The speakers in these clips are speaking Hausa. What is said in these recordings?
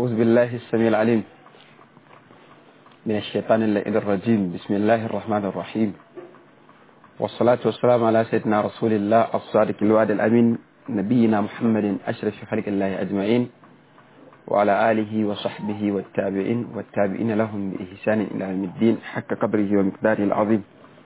أعوذ بالله السميع العليم من الشيطان اللئيم الرجيم بسم الله الرحمن الرحيم والصلاة والسلام على سيدنا رسول الله الصادق الوعد الأمين نبينا محمد أشرف خلق الله أجمعين وعلى آله وصحبه والتابعين والتابعين لهم بإحسان إلى يوم الدين حق قدره ومقداره العظيم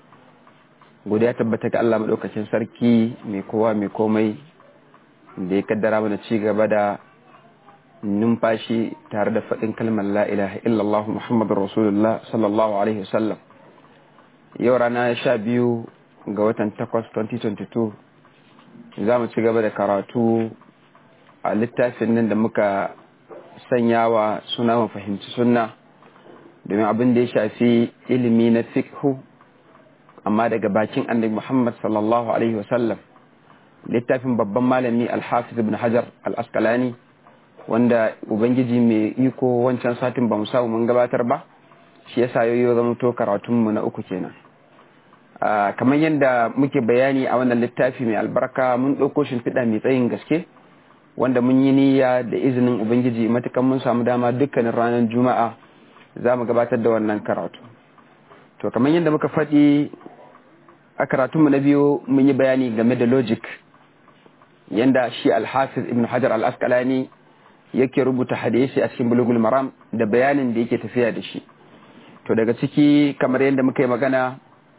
godiya tabbata ga Allah madaukakin sarki mai kowa mai komai da ya kaddara mana ci gaba da numfashi tare da faɗin kalmar la ilaha illallah muhammadur rasulullah sallallahu alaihi wasallam yau rana sha biyu ga watan takwas 2022 za mu ci gaba da karatu a littafin nan da muka sanyawa suna mu fahimci sunna domin abin da ya shafi ilimi na fikhu amma daga bakin annabi Muhammad sallallahu alaihi wasallam littafin babban malami al-Hafiz ibn Hajar al-Asqalani wanda ubangiji mai iko wancan satin ba mu samu mun gabatar ba shi yasa yoyo zama to karatun mu na uku kenan kamar yadda muke bayani a wannan littafi mai albarka mun ɗauko shimfiɗa mai tsayin gaske wanda mun yi niyya da izinin ubangiji matukan mun samu dama dukkanin ranar juma'a za mu gabatar da wannan karatu to kamar yadda muka faɗi a karatunmu na biyu mun yi bayani game da logic yadda shi alhafiz ibn hajar al-asqalani yake rubuta hadisi a cikin bulugul maram da bayanin da yake tafiya da shi to daga ciki kamar yadda muka yi magana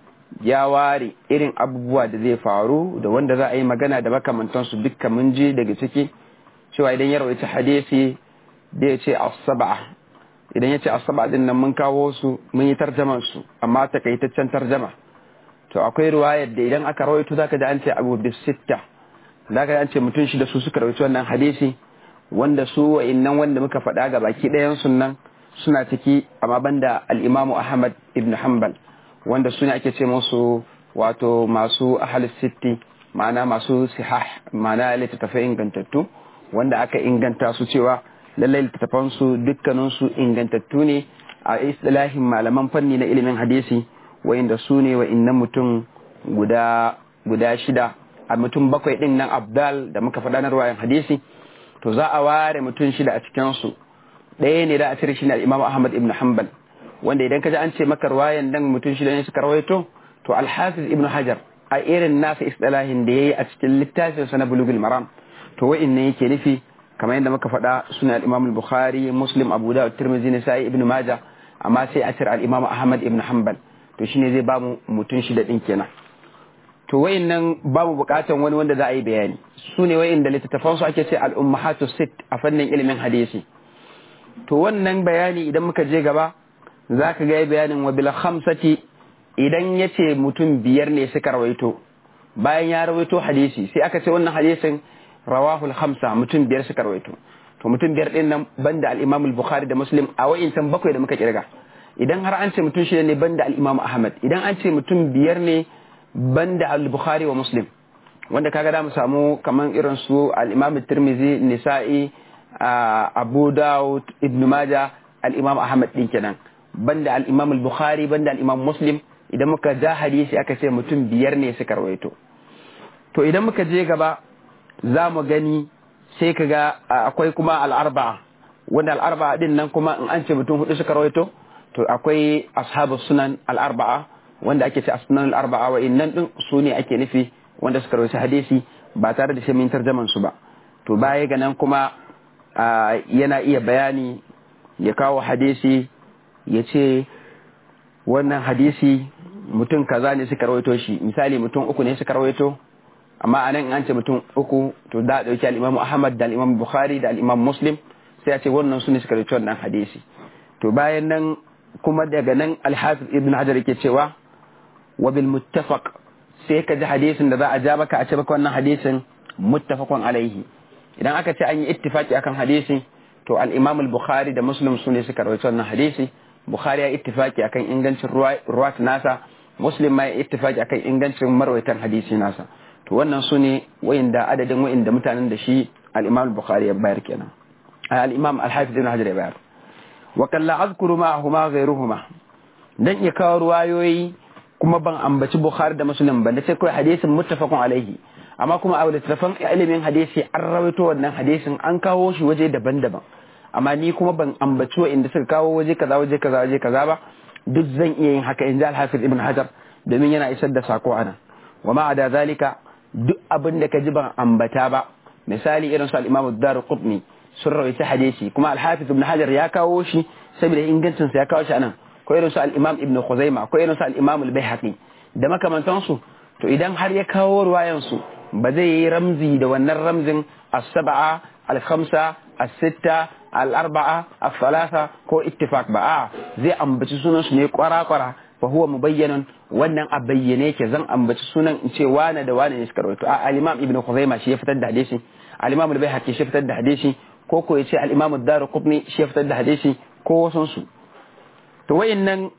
ya ware irin abubuwa da zai faru da wanda za a yi magana da makamantansu dukka mun je daga ciki cewa idan ya rawaita hadisi da ya ce as-sab'a idan ya ce asaba din nan mun kawo su mun yi tarjaman su amma takaitaccen tarjama to akwai riwayar da idan aka rawaito zaka da an ce abu bis sitta zaka da an ce mutum shida su suka rawaito wannan hadisi wanda su wa'annan wanda muka faɗa ga baki ɗayan nan suna ciki amma banda al-Imam Ahmad ibn Hanbal wanda sune ake ce musu wato masu ahal sitti ma'ana masu sihah ma'ana littattafai ingantattu wanda aka inganta su cewa lallai littattafansu dukkaninsu ingantattu ne a istilahin malaman fanni na ilimin hadisi wa'inda su ne wa'innan mutum guda guda shida a mutum bakwai din nan abdal da muka faɗa na ruwayan hadisi to za a ware mutum shida a cikinsu ɗaya ne da a cire shi ne imam ahmad ibn hanbal wanda idan ka ji an ce maka ruwayan nan mutum shida ne suka rawaito to alhafiz ibn hajar a irin nasa istilahin da ya yi a cikin littafinsa na bulugul maram to wa'innan yake nufi kamar yadda muka faɗa suna al-Imam al-Bukhari Muslim Abu Dawud Tirmidhi Nasa'i Ibn Majah amma sai a cire al-Imam Ahmad ibn Hanbal to shine zai ba mu mutun shida din kenan to wayannan babu bukatan wani wanda za a yi bayani su ne wayanda littattafan su ake ce al-ummahatu sit a fannin ilimin hadisi to wannan bayani idan muka je gaba zaka ga bayanin wa bil khamsati idan yace mutum biyar ne suka rawaito bayan ya rawaito hadisi sai aka ce wannan hadisin rawahul khamsa mutum biyar suka rawaito to mutum biyar din nan banda al-Imam al-Bukhari da Muslim a wa'insan bakwai da muka kirga idan har an ce mutum shida ne banda al-Imam Ahmad idan an ce mutum biyar ne banda al-Bukhari wa Muslim wanda kaga da mu samu kaman irin su al-Imam Tirmidhi Nisa'i Abu Dawud Ibn Majah al-Imam Ahmad din kenan banda al-Imam al-Bukhari banda al-Imam Muslim idan muka ja hadisi aka ce mutum biyar ne suka rawaito to idan muka je gaba za mu gani sai ka ga akwai kuma al'arba'a wanda al'arba'a din nan kuma in an ce mutum hudu suka rawaito to akwai ashabu sunan al'arba'a wanda ake ce sunan al'arba'a wa innan din su ne ake nufi wanda suka rawaito hadisi ba tare da shamin tarjaman su ba to baya ga nan kuma yana iya bayani ya kawo hadisi ya ce wannan hadisi mutum kaza ne suka rawaito shi misali mutum uku ne suka rawaito amma a nan an ce mutum uku to da a ɗauki al'imamu ahmad da al'imamu bukhari da al'imamu muslim sai a ce wannan su ne suka rikci wannan hadisi to bayan nan kuma daga nan alhafiz ibn hajar yake cewa wa bil muttafaq sai ka ji hadisin da za a ja baka a ce baka wannan hadisin muttafaqun alaihi idan aka ce an yi ittifaki akan hadisi to al-imam al-bukhari da muslim su ne suka rawaito wannan hadisi bukhari ya ittifaki akan ingancin ruwat nasa muslim ma ya ittifaki akan ingancin marwaitan hadisi nasa to wannan su ne wayanda adadin wayanda mutanen da shi al-Imam al-Bukhari ya bayar kenan al-Imam al-Hafiz ibn Hajar ya bayar wa kalla azkuru ma'ahuma ghayruhuma dan ya kawo ruwayoyi kuma ban ambaci Bukhari da Muslim ba da sai kai hadisin muttafaqun alaihi amma kuma a littattafan ilimin hadisi an rawaito wannan hadisin an kawo shi waje daban-daban amma ni kuma ban ambaci inda suka kawo waje kaza waje kaza waje kaza ba duk zan iya yin haka in ji alhafiz ibn hajar domin yana isar da sako anan wa ma da zalika duk abin da ka ji ban ambata ba misali irin su al-imam ad-darqutni sun rawaita hadisi kuma alhafiz ibn hajar ya kawo shi saboda ingancin sa ya kawo shi anan ko irin su al-imam ibn khuzaima ko irin su al-imam al-baihaqi da makamantansu to idan har ya kawo ruwayan su ba zai yi ramzi da wannan ramzin as-sab'a al-khamsa as-sitta al-arba'a as-salasa ko ittifaq ba a zai ambaci sunan su ne kwara-kwara fa huwa mubayyanun wannan a bayyane yake zan ambaci sunan in ce wane da wane ne suka rawaito a al-imam ibn khuzaima shi ya fitar da hadisi al-imam al-baihaqi shi ya fitar da hadisi ko ko ya ce al-imam ad-darqutni shi ya fitar da hadisi ko wasun su to wayannan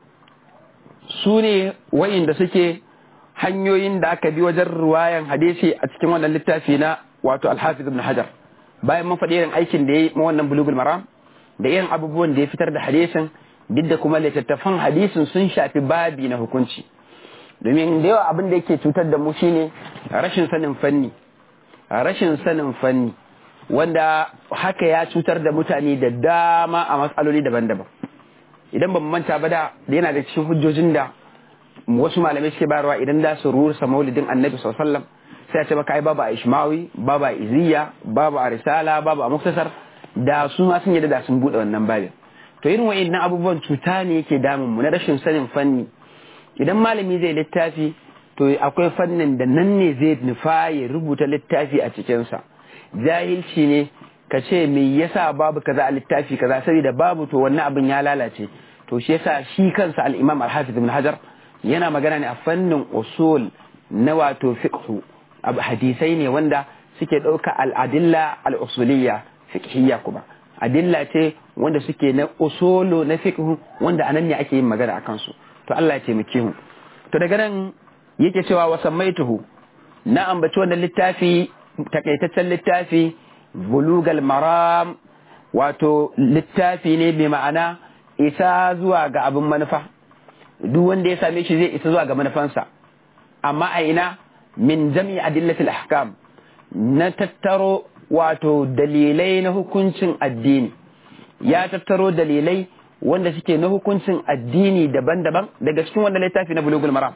su ne wayanda suke hanyoyin da aka bi wajen ruwayan hadisi a cikin wannan littafi na wato alhafiz ibn hajar bayan mun faɗi irin aikin da ya yi wannan bulugul maram da irin abubuwan da ya fitar da hadisin duk da kuma littattafan hadisin sun shafi babi na hukunci domin da yawa abin da yake cutar da mu shine rashin sanin fanni rashin sanin fanni wanda haka ya cutar da mutane da dama a matsaloli daban-daban idan ban manta ba da yana da cikin hujjojin da wasu malamai suke bayarwa idan da su rusa maulidin annabi sallallahu sai a ce maka ai babu a ishmawi babu a iziya babu a risala babu a muktasar da su ma sun yadda da sun bude wannan babin to irin wa'annan abubuwan cuta ne yake damun mu na rashin sanin fanni idan malami zai littafi to akwai fannin da nan ne zai nufa ya rubuta littafi a cikinsa jahilci ne ka ce me yasa babu kaza a littafi kaza saboda babu to wannan abin ya lalace to shi yasa shi kansa al-imam al-hafiz ibn hajar yana magana ne a fannin usul na wato fiqhu hadisai ne wanda suke ɗauka al'adilla al'usuliyya fiqhiyya kuma adilla ce wanda suke na usulu na fiqhu wanda anan ne ake yin magana akan su to Allah ya taimake mu to daga nan yake cewa wa sammaituhu na ambaci wannan littafi takaitaccen littafi bulugal maram wato littafi ne mai ma'ana isa zuwa ga abin manufa duk wanda ya same shi zai isa zuwa ga manufansa amma a ina min jami adillatil ahkam na tattaro wato dalilai na hukuncin addini ya tattaro dalilai wanda suke na hukuncin addini daban-daban daga cikin wannan littafi na bulugul maram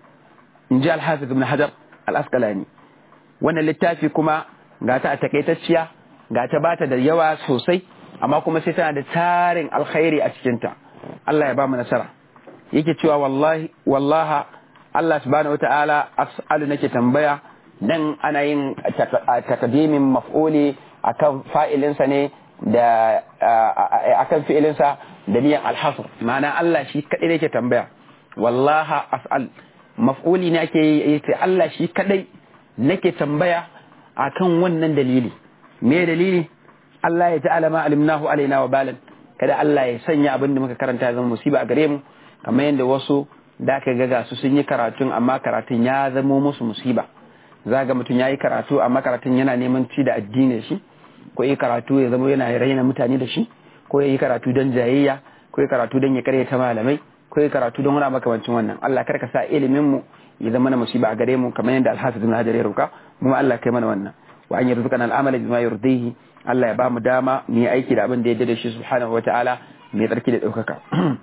in ji alhafiz ibn hajar al-asqalani wannan littafi kuma ga ta a takaitacciya ga ta bata da yawa sosai amma kuma sai tana da tarin alkhairi a cikinta Allah ya ba mu nasara yake cewa wallahi wallaha Allah subhanahu wata'ala as'alu nake tambaya nan ana yin takadimin maf'uli akan fa'ilinsa ne da akan fi'ilinsa da niyan alhasr ma'ana Allah shi kadai nake tambaya wallaha as'al maf'uli ne ake yi Allah shi kadai nake tambaya akan wannan dalili me dalili Allah ya ta'ala ma alimnahu alaina wa balan kada Allah ya sanya abin da muka karanta zama musiba a gare mu kamar yadda wasu da aka ga su sun yi karatun amma karatun ya zamo musu musiba za ga mutum ya yi karatu amma karatun yana neman ci da addinin shi ko yi karatu ya zama yana raina mutane da shi ko ya yi karatu don jayayya ko ya karatu don ya karyata malamai ko ya karatu don wani makamancin wannan Allah kar ka sa ilimin mu ya zama na musiba a gare mu kamar yadda Al-Hafiz Ibn Hajar ya roka mu Allah kai mana wannan wa an yarzuqana al-amala bima yurdihi Allah ya ba mu dama mu yi aiki da abin da ya da shi subhanahu wataala mai tsarki da ɗaukaka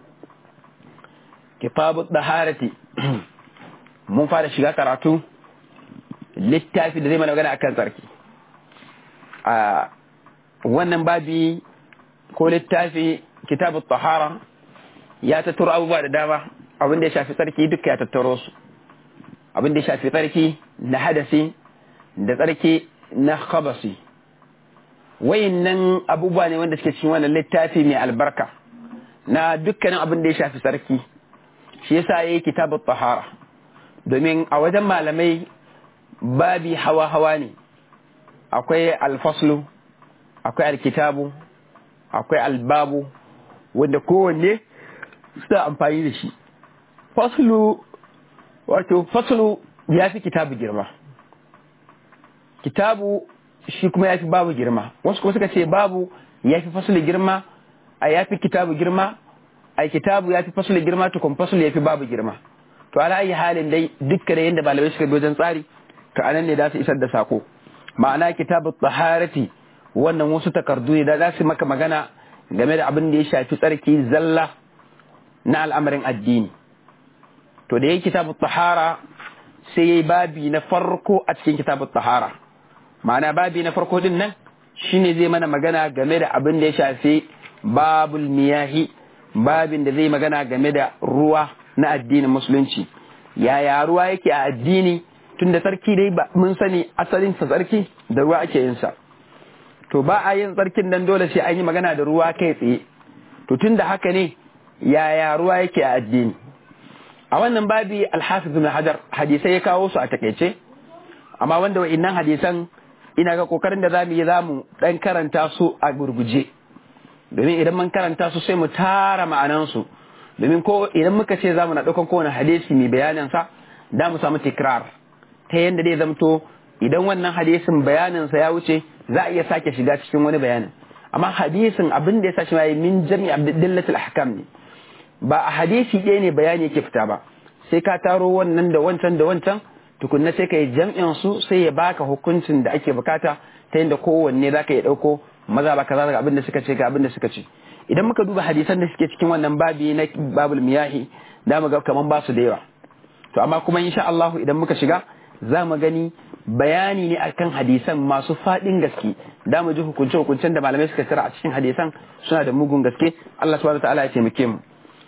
kitabu daharati mun fara shiga karatu littafi da zai mana magana akan tsarki a wannan babi ko littafi kitabu tahara ya tattaro abubuwa da dama abin da ya shafi tsarki duka ya tattaro su abin da ya shafi tsarki na hadasi da tsarki na khabasi wayannan abubuwa ne wanda suke cikin wannan littafi mai albarka na dukkanin abin da ya shafi tsarki shi yasa yayi kitabut tahara domin a wajen malamai babi hawa hawa ne akwai alfaslu akwai alkitabu akwai albabu wanda kowanne suna amfani da shi faslu wato faslu ya fi kitabu girma kitabu shi kuma ya fi babu girma wasu kuma suka ce babu ya fi faslu girma a ya fi kitabu girma a kitabu ya fi faslu girma tukun faslu ya fi babu girma to ala ayi halin dai dukkan yadda malamai suka bi wajen tsari to anan ne za su isar da sako ma'ana kitabu taharati wannan wasu takardu ne da za su maka magana game da abin da ya shafi tsarki zalla na al'amarin addini to da ya kitabu tahara sai ya yi babi na farko a cikin kitabu tahara ma'ana babi na farko din nan shine zai mana magana game da abin da ya shafi babul miyahi babin da zai magana game da ruwa na addinin musulunci yaya ruwa yake a addini tun da tsarki dai mun sani asalin sa tsarki da ruwa ake yin sa to ba a yin tsarkin nan dole sai an yi magana da ruwa kai tsaye to tun da haka ne yaya ruwa yake a addini a wannan babi alhafiz ibn hajar hadisai ya kawo su a takaice amma wanda wa'innan hadisan ina ga kokarin da zamu yi zamu dan karanta su a gurguje domin idan mun karanta su sai mu tara ma'anan su domin ko idan muka ce zamu na daukan kowane hadisi mai bayanin sa da mu samu tikrar ta yanda dai zamto idan wannan hadisin bayanin sa ya wuce za a iya sake shiga cikin wani bayanin amma hadisin abin da ya sa shi mai min jami abdillatul ahkam ne ba a hadisi ɗaya ne bayani yake fita ba sai ka taro wannan da wancan da wancan tukunna sai ka yi jam'in su sai ya baka hukuncin da ake bukata ta yadda kowanne za ka yi ɗauko maza ba kaza daga abin da suka ce ga abin da suka ce idan muka duba hadisan da suke cikin wannan babi na babul miyahi da mu ga kaman ba su da yawa to amma kuma insha Allah idan muka shiga za mu gani bayani ne akan hadisan masu faɗin gaske da mu ji hukunce hukuncen da malamai suka tsara a cikin hadisan suna da mugun gaske Allah subhanahu wa ta'ala ya taimake mu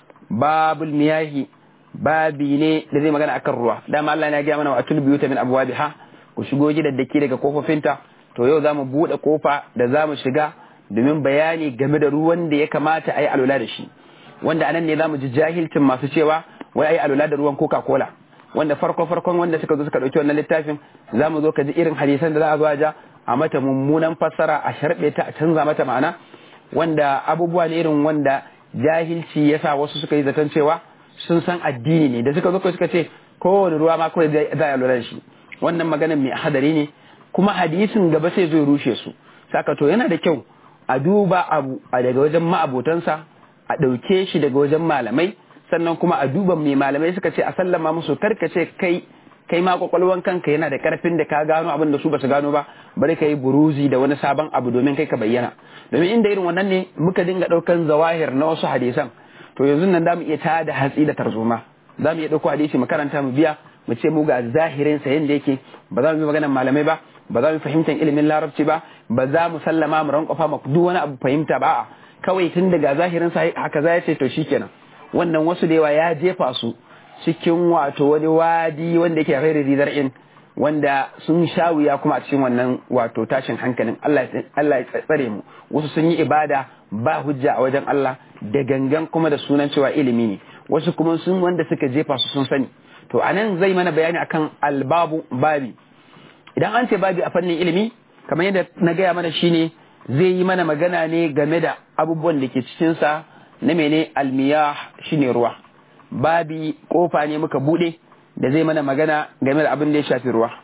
babul miyahi babi ne da zai magana akan ruwa dama Allah ya gaya mana wa atul biyuta min abwabiha ku shigo gidaddaki daga kofofinta to yau zamu bude kofa da zamu shiga domin bayani game da ruwan da ya kamata a yi alula da shi wanda anan ne zamu ji jahilcin masu cewa wai ayi alula da ruwan coca cola wanda farko farkon wanda suka zo suka dauki wannan littafin zamu zo ka ji irin hadisan da za a zo a ja a mata mummunan fassara a sharbe ta a canza mata ma'ana wanda abubuwa ne irin wanda jahilci yasa wasu suka yi zaton cewa sun san addini ne da suka zo suka ce kowane ruwa ma kawai za a lura da shi wannan maganar mai hadari ne kuma hadisin gaba sai zai rushe su saka to yana da kyau a duba abu a daga wajen ma'abotansa a ɗauke shi daga wajen malamai sannan kuma a duba mai malamai suka ce a sallama musu karkace kai kai ma kwakwalwan kanka yana da karfin da ka gano abin da su ba su gano ba bari ka yi buruzi da wani sabon abu domin kai ka bayyana domin inda irin wannan ne muka dinga ɗaukan zawahir na wasu hadisan to yanzu nan zamu iya tada hatsi da tarzoma zamu iya ɗauko hadisi mu karanta mu biya mu ce mu ga zahirin sa yanda yake ba za mu yi maganar malamai ba ba za mu fahimtar ilimin larabci ba ba za mu sallama mu ranƙwafa ma duk wani abu fahimta ba kawai tun daga zahirin sa haka za ya ce to shikenan wannan wasu da yawa ya jefa su cikin wato wani wadi wanda yake ghairi zar'in wanda sun sha wuya kuma a cikin wannan wato tashin hankalin Allah ya tsare mu wasu sun yi ibada ba hujja a wajen Allah da gangan kuma da sunan cewa ilimi ne wasu kuma sun wanda suka jefa su sun sani to anan zai mana bayani akan albabu babi idan an ce babi a fannin ilimi kamar yadda na gaya mana shine zai yi mana magana ne game da abubuwan da ke cikinsa na mene almiyah shine ruwa babi kofa ne muka bude da zai mana magana game da abin da ya shafi ruwa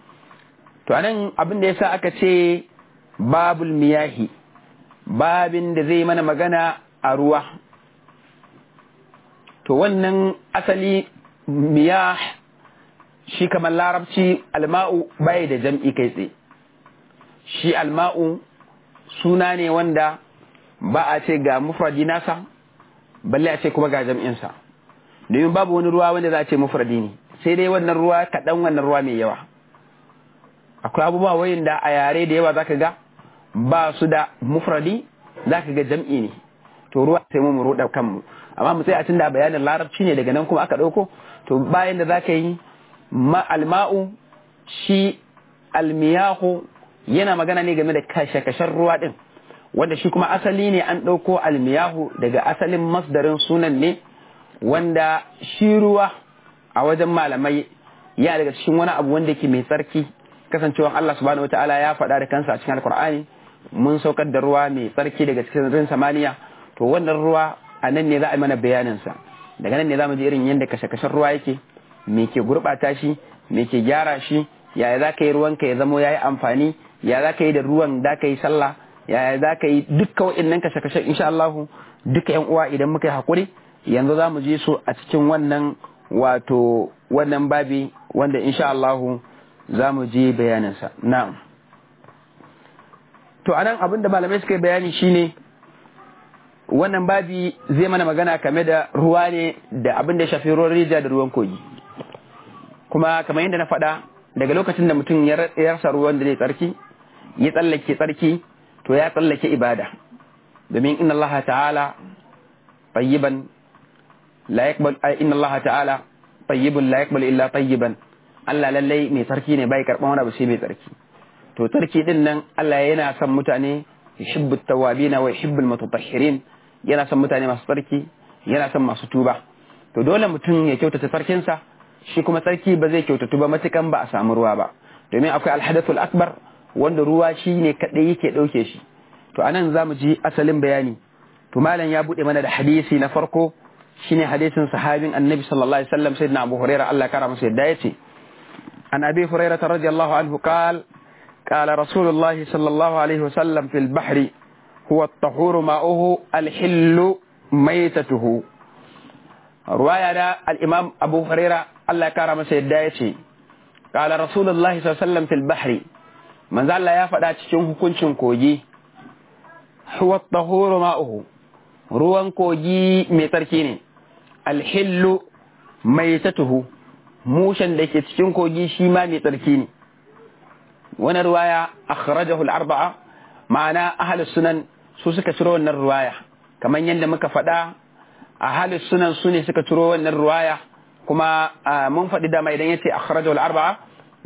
to anan abin da yasa aka ce babul miyahi babin da zai mana magana a ruwa to wannan asali miyah shi kamar larabci alma'u bai da jam'i kai tsaye shi alma'u suna ne wanda ba a ce ga mufradi nasa balle a ce kuma ga jam'insa domin babu wani ruwa wanda za a ce mufradi ne sai dai wannan ruwa kaɗan wannan ruwa mai yawa akwai abubuwa wayin da a yare da yawa zaka ga ba su da mufradi zaka ga jam'i ne to ruwa sai mu ruɗa kanmu amma mu sai a tunda bayanin larabci ne daga nan kuma aka ɗauko to bayan da zaka yi ma alma'u shi almiyahu yana magana ne game da kashe-kashen ruwa din wanda shi kuma asali ne an ɗauko almiyahu daga asalin masdarin sunan ne wanda shi ruwa a wajen malamai ya daga cikin wani abu wanda yake mai tsarki kasancewa Allah subhanahu wataala ya faɗa da kansa a cikin alkur'ani mun saukar da ruwa mai tsarki daga cikin rin samaniya to wannan ruwa a nan ne za a yi mana bayanin sa daga nan ne za mu ji irin yadda kashe-kashen ruwa yake me ke gurɓata shi me ke gyara shi yaya za ka yi ruwanka ya zamo ya yi amfani ya za ka yi da ruwan da ka yi sallah yaya za ka yi dukka wa'innan kashe-kashen insha Allahu duka yan uwa idan muka yi hakuri yanzu za mu je su a cikin wannan wato wannan babi wanda insha Allahu za mu je bayaninsa na'am to anan abin da malamai suka yi bayani shine wannan babi zai mana magana game da ruwa ne da abin da ya shafi ruwan rijiya da ruwan kogi kuma kamar yadda na faɗa daga lokacin da mutum ya rasa ruwan da zai tsarki ya tsallake tsarki to ya tsallake ibada domin inna Allah ta'ala tayyiban la yaqbal inna Allah ta'ala tayyibun la yaqbal illa tayyiban Allah lallai mai tsarki ne bai karban wani abu sai mai tsarki to tsarki din nan Allah yana son mutane yuhibbu tawwabina wa yuhibbu mutatahhirin yana son mutane masu tsarki yana son masu tuba to dole mutum ya kyautata tsarkinsa shi kuma tsarki ba zai kyautatu ba matukan ba a samu ruwa ba domin akwai alhadathul akbar wanda ruwa shi ne kadai yake dauke shi to anan zamu ji asalin bayani to malam ya bude mana da hadisi na farko shine hadisin sahabin annabi sallallahu alaihi wasallam sayyidina abu hurairah Allah kara masa yadda yace an abi hurairah radiyallahu anhu qala قال رسول الله صلى الله عليه وسلم في البحر هو الطهور ماؤه الحل ميتته رواية الإمام أبو هريرة الله كرم سيدايتي قال رسول الله صلى الله عليه وسلم في البحر من ذا الله يفعل تشنه كنشن كوجي هو الطهور ماؤه ruwan kogi mai tsarki ne alhillu mai tatuhu mushen da ke cikin kogi shi ma mai tsarki ne wani ruwaya akhrajahu al-arba'a ma'ana ahlus sunan su suka ciro wannan ruwaya kamar yadda muka faɗa ahlus sunan su ne suka ciro wannan ruwaya kuma mun faɗi dama idan yace akhrajahu al-arba'a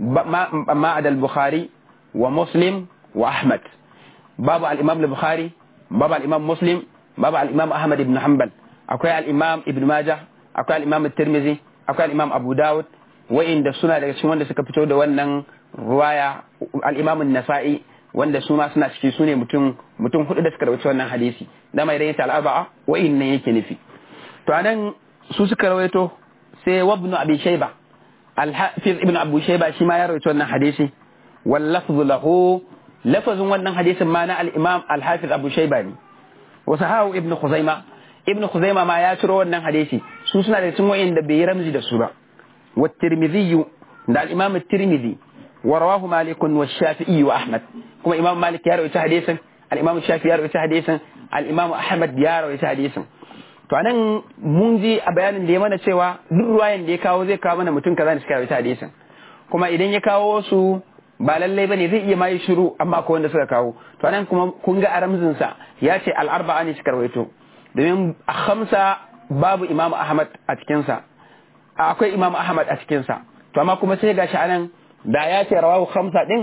ma adal bukhari wa muslim wa ahmad babu al-imam al-bukhari babu al-imam muslim babu al-imam ahmad ibn hanbal akwai al-imam ibn majah akwai al-imam at-tirmidhi akwai al-imam abu dawud wa'inda suna daga cikin wanda suka fito da wannan ruwaya al'imamun nasa'i wanda su ma suna ciki su ne mutum mutum hudu da suka rawaito wannan hadisi dama idan yace al'arba'a wa'in nan yake nufi to anan su suka rawaito sai wabnu abi shayba al-hafiz ibn abu shayba shi ma ya rawaito wannan hadisi wal lafzu lahu lafazin wannan hadisin ma na al-imam al-hafiz abu shayba ne wa sahahu ibn khuzaima ibn khuzaima ma ya ciro wannan hadisi su suna da cikin wa'in da bai ramzi da su ba wa tirmidhi da al-imam at-tirmidhi ورواه مالك والشافعي وأحمد كما إمام مالك يروي حديثا الإمام الشافعي يروي حديثا الإمام أحمد يروي حديثا to anan mun ji a bayanin da ya mana cewa duk ruwayan da ya kawo zai kawo mana mutum kaza ne suka rawaita hadisin kuma idan ya kawo su ba lallai bane zai iya mai shiru amma ko wanda suka kawo to anan kuma kun ga aramzin sa ya ce al arba'a ne suka rawaito domin a khamsa babu imam ahmad a cikin sa akwai imam ahmad a cikin sa to amma kuma sai gashi anan da ya ce rawahu khamsa din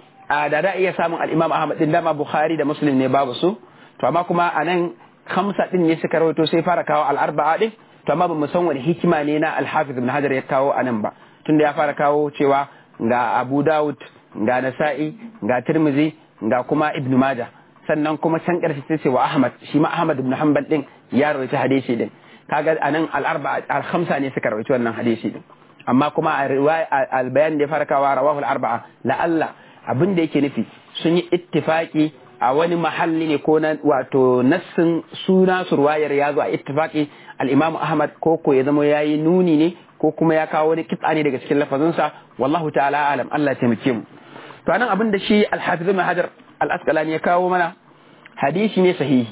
a da da iya samun al-Imam Ahmad din dama Bukhari da Muslim ne babu su to amma kuma anan khamsa din ne suka rawaito sai fara kawo al-arba'a din to amma bamu san wani hikima ne na al-Hafiz Ibn Hajar ya kawo anan ba tunda ya fara kawo cewa ga Abu Dawud ga Nasa'i ga Tirmidhi ga kuma Ibn Majah sannan kuma can karshe sai ce wa Ahmad shi ma Ahmad ibn Hanbal din ya rawaita hadisi din kaga anan al-arba'a al-khamsa ne suka rawaito wannan hadisi din amma kuma a albayan da ya farkawa rawahu al-arba'a la'alla abin da yake nufi sun yi ittifaki a wani mahalli ne ko na wato nassin suna su ruwayar ya zo a ittifaki al-imam ahmad ko ko ya zama yayi nuni ne ko kuma ya kawo wani kitsa ne daga cikin lafazinsa wallahu ta'ala alam Allah ya taimake mu to anan abin da shi al-hafiz ibn hajar al-asqalani ya kawo mana hadisi ne sahihi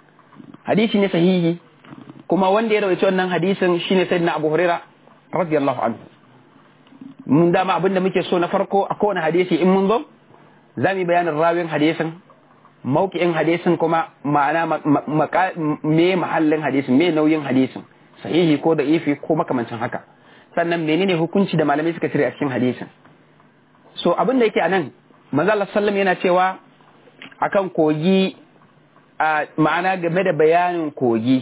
hadisi ne sahihi kuma wanda ya rawaito wannan hadisin shine sayyidina abu hurairah radiyallahu anhu mun dama abin da muke so na farko a kowane hadisi in mun zo za mu yi bayanin rawin hadisin mauki'in hadisin kuma ma'ana me mahallin hadisin me nauyin hadisin sahihi ko da ifi ko makamancin haka sannan menene hukunci da malamai suka cire a cikin hadisin so abin da yake anan manzo Allah sallam yana cewa akan kogi ma'ana game da bayanin kogi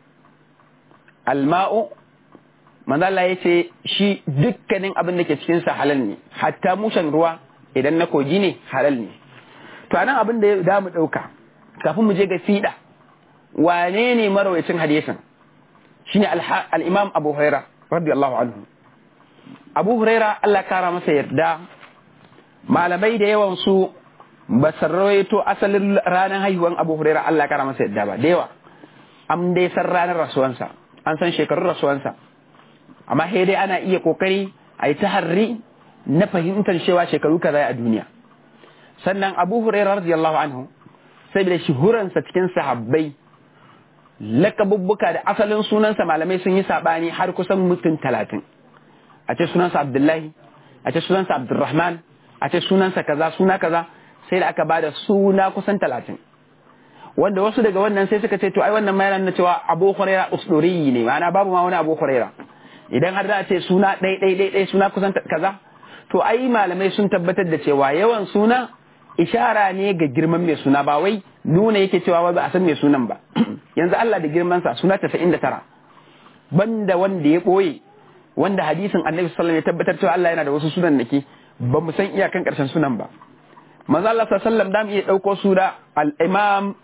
alma'u manzo Allah ya ce shi dukkanin abin da ke cikin sa halal ne hatta mushan ruwa idan na kogi ne halal ne to anan abin da da mu dauka kafin mu je ga fida wane ne marawacin hadisin shine al-Imam Abu Huraira radiyallahu anhu Abu Huraira Allah kara masa yarda malamai da yawan su ba sarrawaito asalin ranar haihuwan Abu Huraira Allah kara masa yarda ba da yawa an dai san ranar rasuwansa an san shekarun rasuwansa amma sai dai ana iya kokari a yi taharri na fahimtar cewa shekaru kaza a duniya sannan abu hurairah radiyallahu anhu saboda shuhuransa cikin sahabbai lakabubbuka da asalin sunansa malamai sun yi sabani har kusan mutum talatin a ce sunansa abdullahi a ce sunansa abdurrahman a ce sunansa kaza suna kaza sai da aka ba da suna kusan talatin wanda wasu daga wannan sai suka ce to ai wannan ma na cewa abu huraira usduri ne ma'ana babu ma wani abu huraira idan har za a ce suna ɗai ɗai ɗai ɗai suna kusan kaza to ai malamai sun tabbatar da cewa yawan suna ishara ne ga girman mai suna ba wai nuna yake cewa ba a san mai sunan ba yanzu Allah da girmansa suna 99 banda wanda ya ɓoye wanda hadisin annabi sallallahu alaihi wasallam ya tabbatar cewa Allah yana da wasu sunan nake ba mu san iyakan karshen sunan ba manzo Allah sallallahu alaihi wasallam da mu iya dauko sura al-imam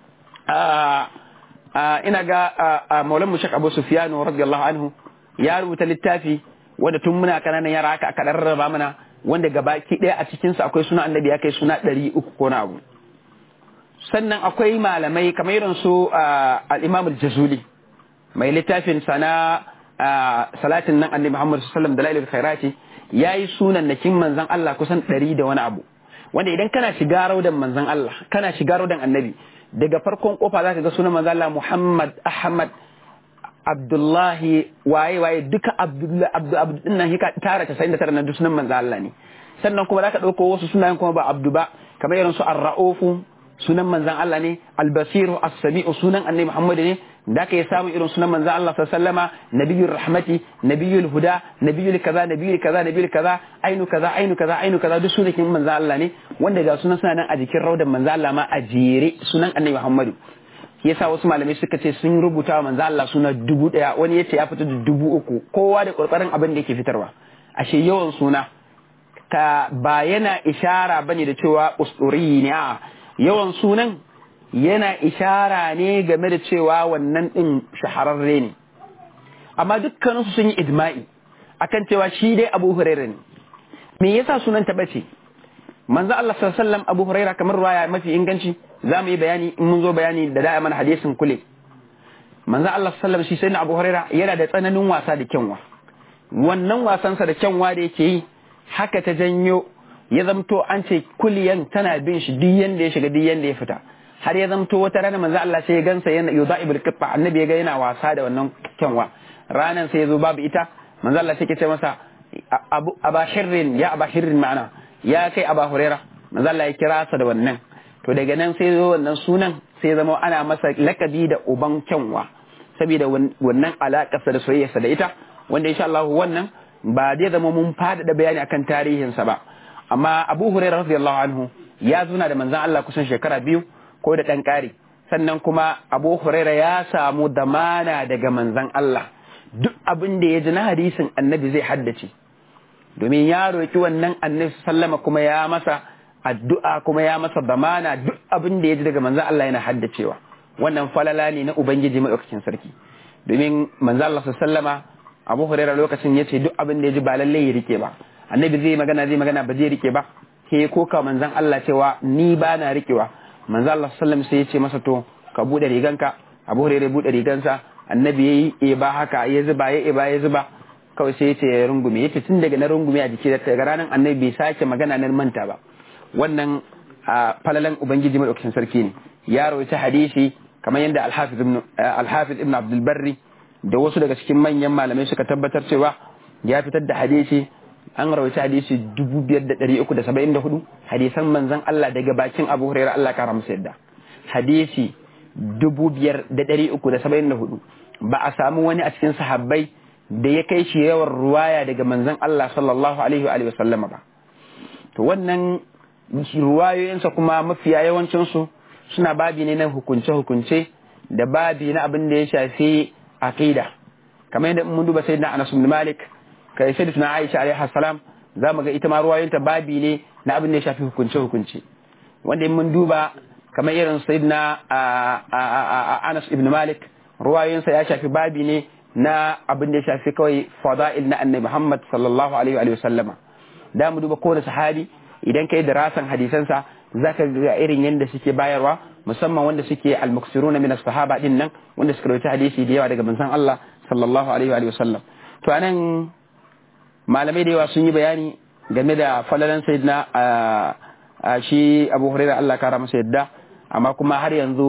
ina ga maulan mu Sheikh Abu Sufyan radiyallahu anhu ya rubuta littafi wanda tun muna kananan yara aka aka rarraba mana wanda gabaki daya a cikin sa akwai suna annabi ya kai suna 300 ko na abu sannan akwai malamai kamar irin su al-imam al-jazuli mai littafin sana salatin nan annabi Muhammad sallallahu alaihi wasallam dalailul khairati yayi sunan nakin manzon Allah kusan 100 da wani abu wanda idan kana shiga raudan manzon Allah kana shiga raudan annabi daga farkon kofa zaka ga sunan manzon Allah Muhammad Ahmad Abdullahi waye waye duka Abdullahi Abdu Abdu din nan hika tara 99 na duk sunan manzon Allah ne sannan kuma zaka dauko wasu sunayen kuma ba Abdu ba kamar irin su Ar-Ra'ufu sunan manzan Allah ne albasiru as-sami'u sunan annabi Muhammad ne da ka yi samun irin sunan manzan Allah sallama nabiyul rahmati nabiyul huda nabiyul kaza nabiyul kaza nabiyul kaza ainu kaza ainu kaza ainu kaza duk sunakin manzan Allah ne wanda ga sunan suna nan a jikin raudan manzan Allah ma a jere sunan annabi Muhammad yasa wasu malamai suka ce sun rubuta wa manzan Allah suna dubu daya wani yace ya fita da dubu uku kowa da kokarin abin da yake fitarwa ashe yawan suna ka ba yana ishara bane da cewa usuri ne a yawan sunan yana ishara ne game da cewa wannan ɗin shahararre ne amma dukkaninsu sun yi idma'i akan cewa shi dai abu huraira ne me yasa sunan ta bace manzo Allah sallallahu alaihi wasallam abu huraira kamar ruwaya mafi inganci za mu yi bayani in mun zo bayani da da'a mana hadisin kule manzo Allah sallallahu alaihi wasallam shi sai abu huraira yana da tsananin wasa da kyanwa wannan wasansa da kyanwa da yake yi haka ta janyo ya zamto an ce kuliyan tana bin shi duk yanda ya shiga duk yanda ya fita har ya zamto wata rana manzo Allah sai ya gansa yana yudaibul qibba annabi ya ga yana wasa da wannan kyanwa ranan sai ya zo babu ita manzo Allah sai ya ce masa abu abashirrin ya abashirrin ma'ana ya kai aba huraira manzo Allah ya kira sa da wannan to daga nan sai zo wannan sunan sai ya zama ana masa lakabi da uban kyanwa saboda wannan alakarsa da soyayyarsa da ita wanda insha Allah wannan ba zai zama mun faɗaɗa bayani akan tarihinsa ba amma abu hurairah radiyallahu anhu ya zuna da manzon Allah kusan shekara biyu ko da ɗan ƙari sannan kuma abu hurairah ya samu damana daga manzon Allah duk abin da ya ji na hadisin annabi zai haddace domin ya roki wannan annabi sallama kuma ya masa addu'a kuma ya masa damana duk abin da ya ji daga manzon Allah yana haddacewa wannan falala ne na ubangiji madaukakin sarki domin manzon Allah sallama abu hurairah lokacin ya ce duk abin da ya ji ba lallai ya rike ba annabi zai magana zai magana ba zai rike ba sai ya koka manzan Allah cewa ni ba na rikewa manzan Allah sallam sai ya ce masa to ka bude riganka abu hurairah bude rigansa annabi yayi e ba haka ya zuba ya ba ya zuba kawai sai ya ce ya rungume ya tun daga na rungume a jiki daga ranar annabi bai sake magana nan manta ba wannan falalan ubangiji madaukakin sarki ne ya rawaita hadisi kamar yadda alhafiz ibn alhafiz ibn abdul barri da wasu daga cikin manyan malamai suka tabbatar cewa ya fitar da hadisi an rawaita hadisi 5374 hadisan manzon Allah daga bakin Abu Hurairah Allah kara masa yadda hadisi 5374 ba a samu wani a cikin sahabbai da ya kai shi yawan ruwaya daga manzon Allah sallallahu alaihi wa sallama ba to wannan ruwayoyinsa kuma mafiya yawancinsu suna babi ne na hukunce-hukunce da babi na abin da ya shafi aqida kamar yadda mun duba sayyidina Anas bin Malik kai sayyidatuna Aisha alaiha salam za mu ga ita ma ruwayoyinta babi ne na abin da ya shafi hukunce-hukunce wanda mun duba kamar irin sayyidina Anas ibn Malik ruwayoyinsa ya shafi babi ne na abin da ya shafi kawai fada'il na annabi Muhammad sallallahu alaihi wa sallama da mu duba kowane sahabi idan kai darasan hadisansa zaka ga irin yadda suke bayarwa musamman wanda suke al-muksiruna min as-sahaba din nan wanda suka rawaita hadisi da yawa daga manzon Allah sallallahu alaihi wa sallam to anan malamai da yawa sun yi bayani game da falalan sayyidina shi Abu Hurairah Allah kara masa yadda amma kuma har yanzu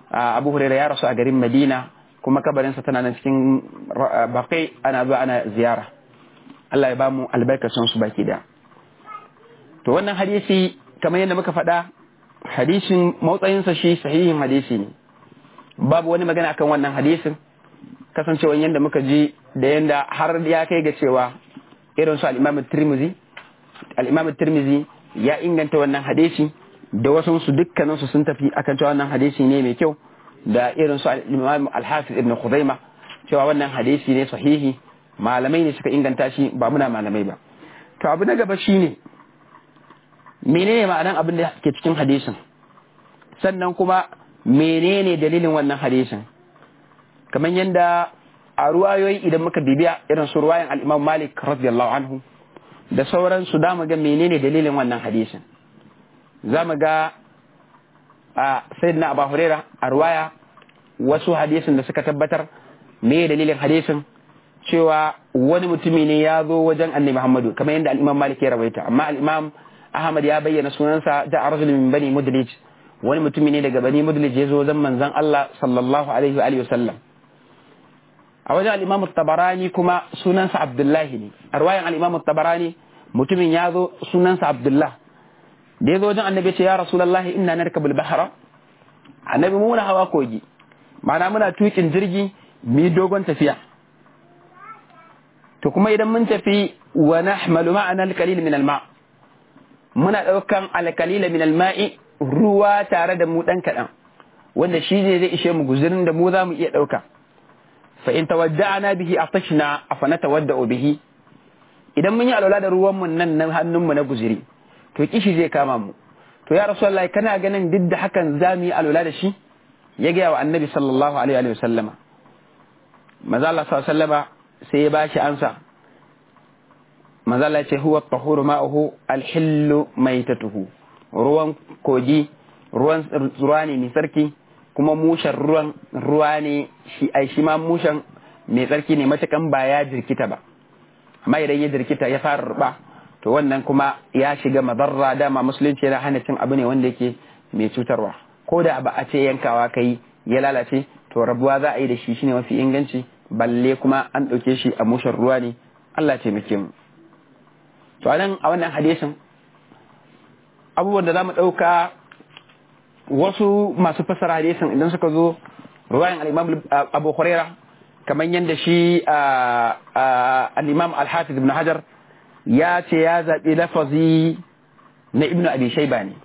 abu huraira ya rasu a garin madina kuma kabarinsa tana nan cikin bakai ana zuwa ana ziyara Allah ya ba mu albarkacin su baki da to wannan hadisi kamar yadda muka faɗa hadisin matsayinsa shi sahihin hadisi ne babu wani magana akan wannan hadisin kasancewa yadda muka ji da yadda har ya kai ga cewa irin su al-Imam Tirmidhi al-Imam Tirmidhi ya inganta wannan hadisi da wasu su dukkanin su sun tafi akan cewa wannan hadisi ne mai kyau da irin su al-Imam Al-Hafiz Ibn Khuzaimah cewa wannan hadisi ne sahihi malamai ne suka inganta shi ba muna malamai ba to abu na gaba shine menene ma'anan abin da ke cikin hadisin sannan kuma menene dalilin wannan hadisin kamar yadda a ruwayoyi idan muka bibiya irin su ruwayan al-Imam Malik radiyallahu anhu da sauransu da mu ga menene dalilin wannan hadisin za mu ga a sayyidina Abu Huraira a ruwaya wasu hadisin da suka tabbatar me dalilin hadisin cewa wani mutumi ne ya zo wajen annabi Muhammadu kamar yadda al-Imam Malik ya rawaita amma al-Imam Ahmad ya bayyana sunansa da rajul min bani Mudlij wani mutumi ne daga bani Mudlij ya zo wajen manzon Allah sallallahu alaihi wa alihi wasallam a wajen al-Imam Tabarani kuma sunansa Abdullahi ne a ruwayan al-Imam Tabarani mutumin ya zo sunansa Abdullah da ya zo wajen annabi ce ya Rasulullahi inna narkabul bahra annabi mu muna hawa kogi ma'ana muna tukin jirgi mi dogon tafiya to kuma idan mun tafi wa nahmalu ma'ana al-qalil min al-ma muna daukan al-qalil min al-ma'i ruwa tare da mu dan kadan wanda shi ne zai ishe mu guzurin da mu za mu iya dauka fa in tawadda'na bihi atashna afana tawadda'u bihi idan mun yi alwala da ruwan mu nan na hannun mu na guzuri to kishi zai kama mu to ya rasulullahi kana ganin duk da hakan za mu yi alwala da shi ya gaya wa annabi sallallahu alaihi wa sallama maza Allah sallallahu alaihi wa sallama sai ya bashi ansa manzala ce huwa tahuru ma'uhu alhillu maitatuhu ruwan kogi ruwan ruwa ne mai tsarki kuma mushen ruwan ruwa ne shi ai shi ma mushen mai tsarki ne matakan ba ya jirkita ba amma idan ya jirkita ya fara ruba to wannan kuma ya shiga madarra dama musulunci yana hana cin abu ne wanda yake mai cutarwa ko da ba a ce yankawa kai ya lalace to rabuwa za a yi da shi shine mafi inganci balle kuma an ɗauke shi a mushen ruwa ne Allah taimake mu to anan a wannan hadisin abubuwan da za mu ɗauka wasu masu fasara hadisin idan suka zo ruwayan al-imam abu huraira kamar yadda shi al-imam al-hafiz ibn hajar ya ce ya zaɓi lafazi na ibnu abi shayba ne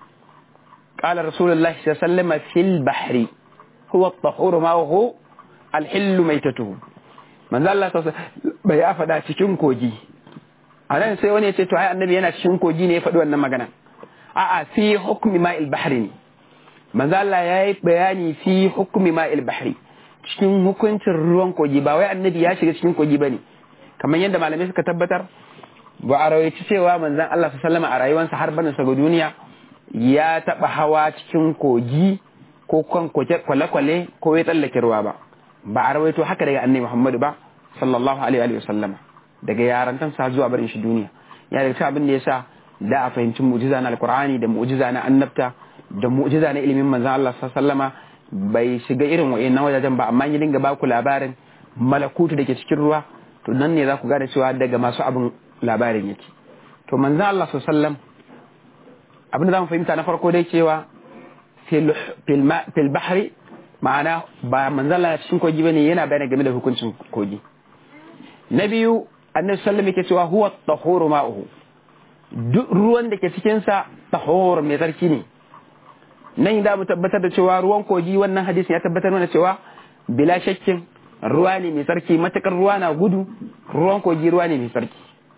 قال رسول الله صلى الله عليه وسلم في البحر هو الطهور ما هو الحل ميتته من ذا الله bai ya faɗa cikin kogi a nan sai wani ya ce to ai annabi yana cikin kogi ne ya faɗi wannan magana a'a fi hukmi ma'il bahri ne manzo Allah ya yi bayani fi hukmi ma'il bahri cikin hukuncin ruwan kogi ba wai annabi ya shiga cikin kogi bane kamar yadda malamai suka tabbatar ba a rawaici cewa manzon Allah sallallahu a rayuwarsa har bana sa duniya ya taba hawa cikin kogi ko kan kwale-kwale ko ya tsallake ruwa ba ba a rawaito haka daga annabi Muhammadu ba sallallahu alaihi wa sallama daga yarantan sa zuwa barin shi duniya ya daga cikin abin da yasa da a fahimci mu'jiza na alqur'ani da mu'jiza na annabta da mu'jiza na ilimin manzon Allah sallama bai shiga irin wa'annan wajajen ba amma ya dinga ba ku labarin malakutu da ke cikin ruwa to nan ne za ku gane cewa daga masu abin labarin yake to manzon Allah sallam abin da za mu fahimta na farko dai cewa fil bahri ma'ana ba manzon Allah cikin kogi bane yana bayani game da hukuncin kogi na biyu annabi sallam yake cewa huwa tahuru ma'uhu duk ruwan da ke cikin sa tahur mai tsarki ne nan da mu tabbatar da cewa ruwan kogi wannan hadisi ya tabbatar mana cewa bila shakkin ruwa ne mai tsarki matakar ruwa na gudu ruwan kogi ruwa ne mai tsarki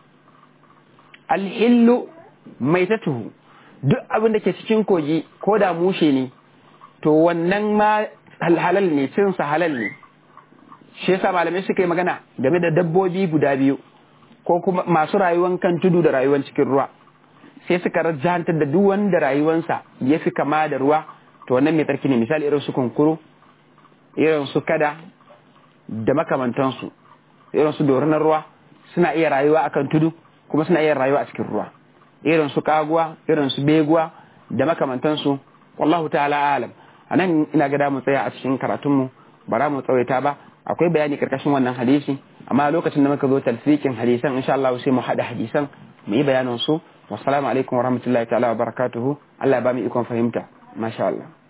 alhillu mai tatuhu duk abin da ke cikin kogi ko da mushe ne to wannan ma halal ne cinsa halal ne shi yasa malamai suka yi magana game da dabbobi guda biyu ko kuma masu rayuwan kan tudu da rayuwan cikin ruwa sai suka rajantar da duk wanda rayuwansa ya fi kama da ruwa to wannan mai tsarki ne misali irin su kunkuru irin su kada da makamantansu irin su dorinar ruwa suna iya rayuwa akan tudu kuma suna iya rayuwa a cikin ruwa irin su kaguwa irin su beguwa da makamantansu wallahu ta'ala alam a nan ina ga mu tsaya a cikin karatunmu ba za mu tsawaita ba akwai bayani karkashin wannan hadisi amma lokacin da muka zo talfikin hadisan insha Allah sai mu haɗa hadisan mu yi bayanin su wassalamu alaikum warahmatullahi ta'ala wa barakatuhu Allah ya ba mu ikon fahimta masha Allah